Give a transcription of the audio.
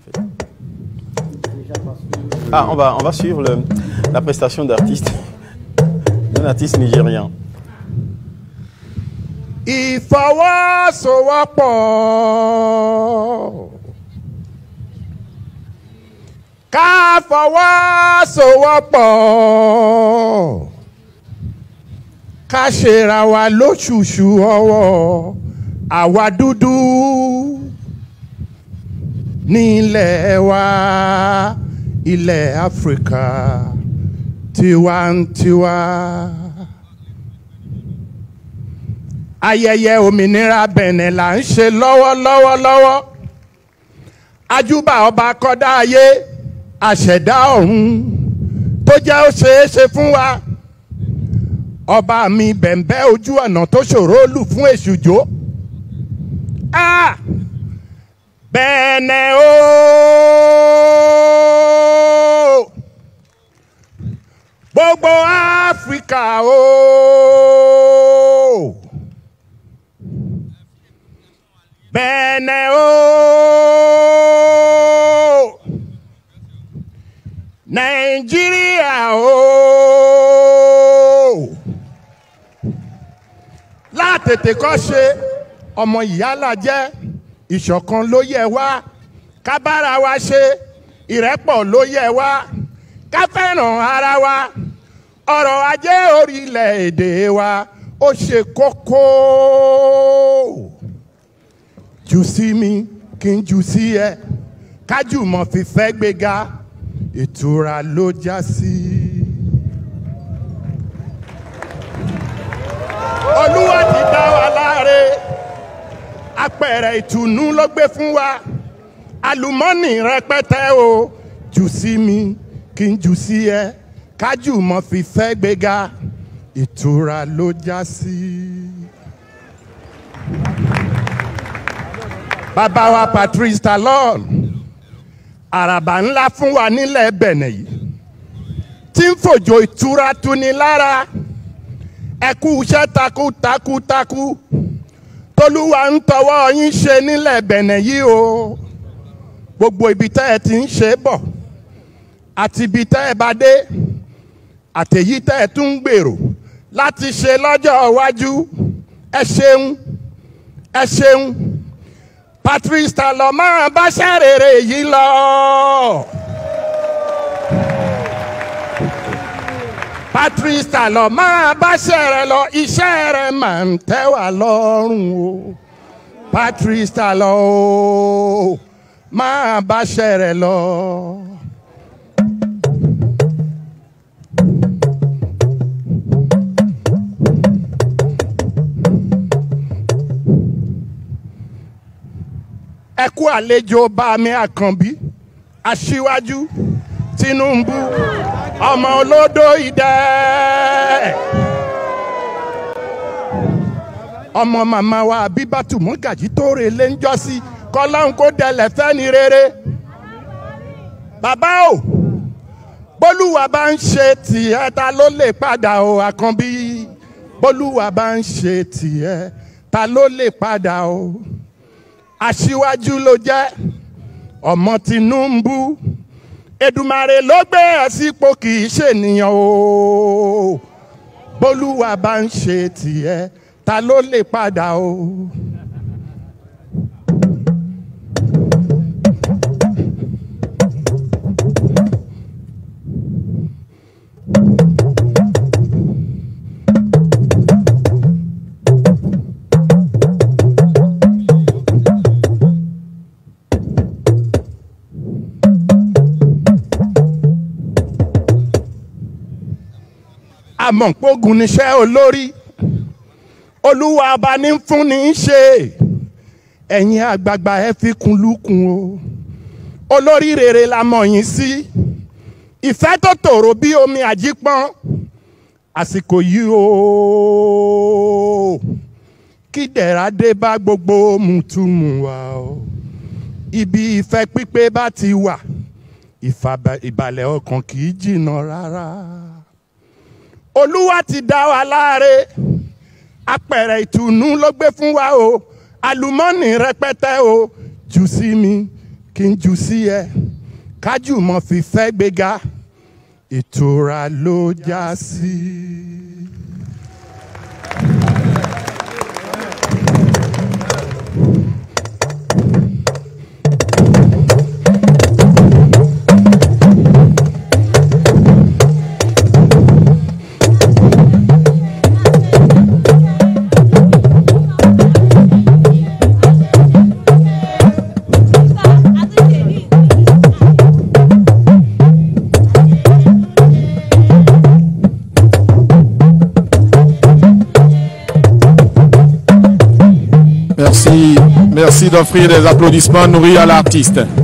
Ah, on va, on va suivre le- la prestation d'artiste, d'un artiste nigérien. ìfọwọ́sowọ́pọ̀ ká fọwọ́sowọ́pọ̀ ká ṣera wa lóṣùṣù ọwọ́ àwa dúdú nílẹ̀ wa ilẹ̀ áfíríkà tiwantiwa. ayẹyẹ òmìnira bẹ̀nẹ̀ là ń ṣe lọ́wọ́lọ́wọ́ lọ́wọ́ ajúbà ọba kọ́dá ayé àṣẹ̀dá ọ̀run tó jẹ́ ó ṣeé ṣe fún wa ọba mi bẹ̀m̀bẹ́ ojú ọ̀nà tó ṣòro lù fún èṣù jó Ah! bẹ̀nẹ̀ ooo gbogbo áfíríkà ooo. Bẹ̀nẹ̀ ooo Nàìjíríà ooo látètè kọ́ ṣe ọmọ ìyálà jẹ́ ìṣọ̀kan ló yẹ wá kábára wa ṣe ìrẹ́pọ̀ ló yẹ wá ká fẹ́ràn ara wa ọrọ̀ ajé orílẹ̀-èdè wa ó ṣe kókó jù sí mi kí n jù sí ẹ kájùmọ̀ fífẹ́ gbéga ìtura ló já sí. olúwa ti dá wa láre apẹ̀rẹ̀ ìtùnú ló gbé fún wa àlùmọ́nì rẹpẹtẹ o jù sí mi kí n jù sí ẹ kájùmọ̀ fífẹ́ gbéga ìtura ló já sí. bàbá wa Patrice Talon àràbà ńlá fún wa nílẹ̀ Bẹ̀nẹ̀ yìí tí ń fòjò ìtura tuni lára ẹ kú iṣẹ́ takuntakuntakun tolúwa ń tọwọ́ yín ṣe nílẹ̀ Bẹ̀nẹ̀ yìí o gbogbo ibi tẹ́ ẹ ti ń ṣe bọ̀ àti ibi tẹ́ ẹ bá dé àtèyí tẹ́ ẹ tún ń gbèrò láti ṣe lọ́jọ́ iwájú ẹ ṣeun ẹ ṣeun. Patrice Talon máa bá ṣàrèrè yìí lọ. Patrice Talon máa bá ṣẹ̀rẹ̀ lọ iṣẹ́ rẹ̀ máa ń tẹ́ wá lọ́rùn o. Patrice Talon o máa bá ṣẹ̀rẹ̀ lọ. ẹ kú àlejò bá mi àkànbí aṣíwájú Tinubu ọmọ olódò idẹ ọmọ màmá wa Abíbátù Mọ́gàjí tó rè lé ń jọ́sí kọ́láhùn kó dẹlẹ̀ fẹ́ni rere bàbá o bólúwa bá ń ṣe tìẹ ta ló lè padà o àkànbí bólúwa bá ń ṣe tìẹ ta ló lè padà o aṣíwájú ló jẹ́ ọmọ Tinubu Èdùmàrè ló gbé ẹ sípò kì í ṣènìyàn o bólúwa bá ń ṣe tìẹ ta ló lè padà o. àmọ̀pógun níṣẹ́ olórí olúwa ọba ní fún ní í ṣe ẹ̀yin àgbààgbà ẹ fi kún lukùn o olórí rere la mọ̀ yín sí ìfẹ́ tó tòrò bí omi àjípọ́n àsìkò yìí o kí dẹ̀ra dé bá gbogbo mùtúmù wa o ibi ìfẹ́ pípé bá ti wà ìbàlẹ̀ ọkàn kì í jìnnà rárá olúwa ti dá wa láre apẹ̀rẹ̀ ìtùnú ló gbé fún wa o àlùmọ́nì rẹpẹtẹ o jù sí mi kí n jù sí ẹ kájú mọ́ fi fẹ́ gbéga ìtura ló já sí. Merci, merci d'offrir des applaudissements nourris à l'artiste.